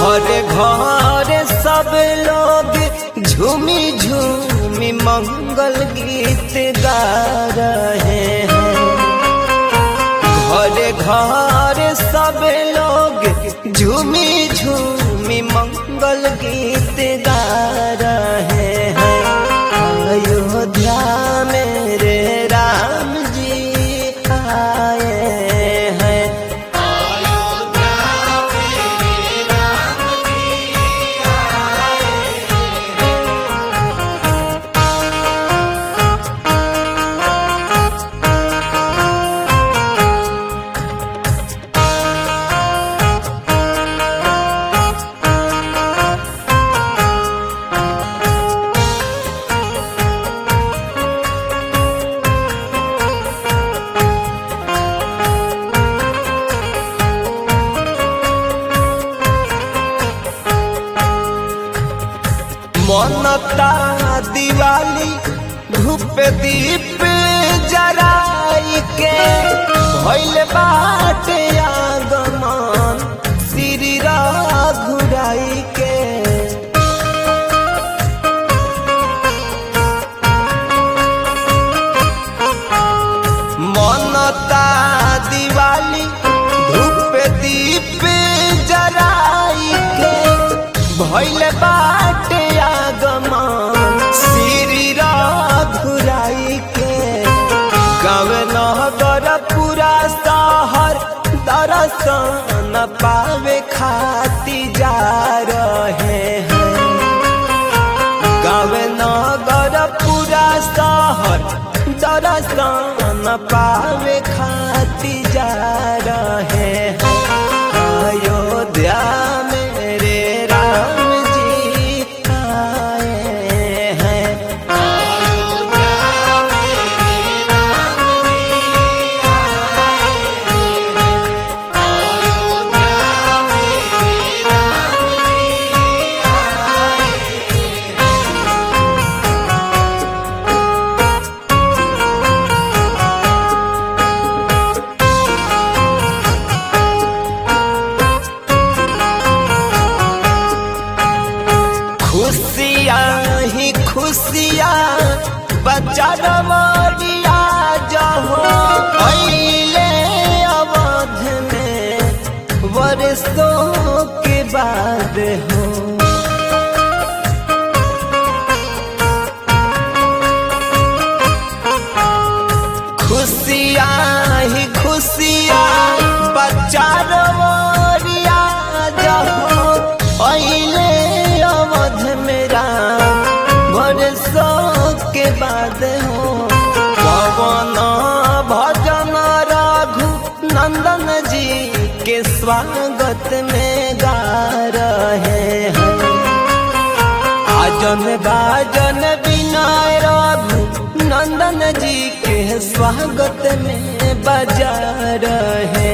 घरे घरे सब लोग झूमी झूमी मंगल गीत गा रहे हैं घरे घरे सब लोग झूमी झूमी मंगल गीत गा रहे हैं अयोध्या मेरे राम जी आए हैं मनता दिवाली धूप दीप जराई के भइल बाटे आगमन श्री घुराई के मनता दिवाली धूप दीप जराई के भइल बाटे आगमन श्री घुराई के गाँव नगर पूरा शहर दर्शन पावे खाती जा रहे हैं गाँव नगर पूरा शहर दर्शन पावे खाती जा रहे हैं अयोध्या मेरे राम जी आए हैं खुशियाँ ही खुशियाँ बच्चा रमरिया जहो अइले अवध में वर्षों के बाद हो खुशियाँ ही खुशियाँ बच्चा रमरिया जहो अइले अवध मेरा वर्षों के बाद हो पवन भजन रघु नंदन जी के स्वागत में गा रहे हैं आजन बाजन विनय रघु नंदन जी के स्वागत में बजा रहे